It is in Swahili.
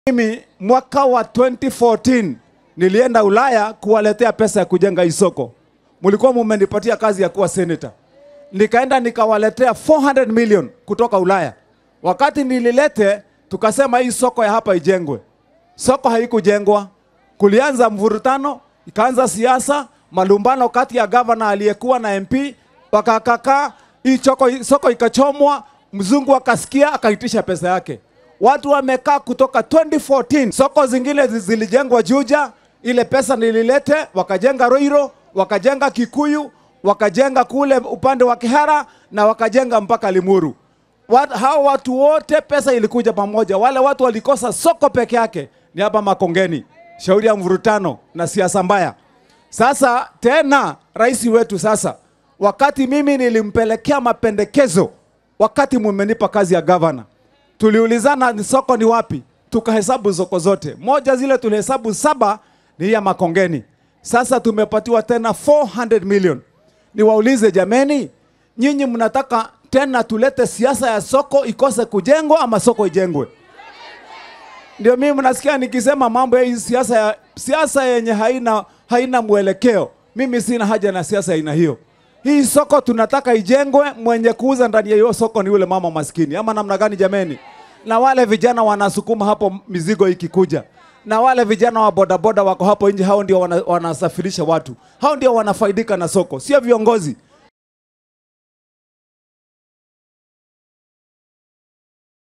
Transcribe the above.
Mimi mwaka wa 2014 nilienda Ulaya kuwaletea pesa ya kujenga hii soko. Mlikuwa mumenipatia kazi ya kuwa senator. Nikaenda nikawaletea 400 million kutoka Ulaya. Wakati nililete, tukasema hii soko ya hapa ijengwe. Soko haikujengwa. Kulianza mvurutano, ikaanza siasa, malumbano kati ya gavana aliyekuwa na MP, wakakakaa, hii choko, soko ikachomwa, mzungu akasikia akaitisha pesa yake. Watu wamekaa kutoka 2014. Soko zingine zi- zilijengwa Juja, ile pesa nililete, wakajenga Roiro, wakajenga Kikuyu, wakajenga kule upande wa Kihara na wakajenga mpaka Limuru. Wat, hao watu wote pesa ilikuja pamoja. Wale watu walikosa soko peke yake ni hapa Makongeni, shauri ya mvurutano na siasa mbaya. Sasa tena rais wetu sasa, wakati mimi nilimpelekea mapendekezo, wakati mumenipa kazi ya gavana, tuliulizana ni soko ni wapi, tukahesabu soko zote. Moja zile tulihesabu saba ni hii ya Makongeni. Sasa tumepatiwa tena 400 million. Niwaulize jameni, nyinyi mnataka tena tulete siasa ya soko ikose kujengwa ama soko ijengwe? Ndio mimi mnasikia nikisema mambo ya hii siasa ya siasa yenye haina haina mwelekeo. Mimi sina haja na siasa ya aina hiyo. Hii soko tunataka ijengwe, mwenye kuuza ndani ya hiyo soko ni yule mama maskini, ama namna gani jameni? Na wale vijana wanasukuma hapo mizigo ikikuja, na wale vijana wa bodaboda wako hapo nje, hao ndio wana, wanasafirisha watu, hao ndio wanafaidika na soko, sio viongozi.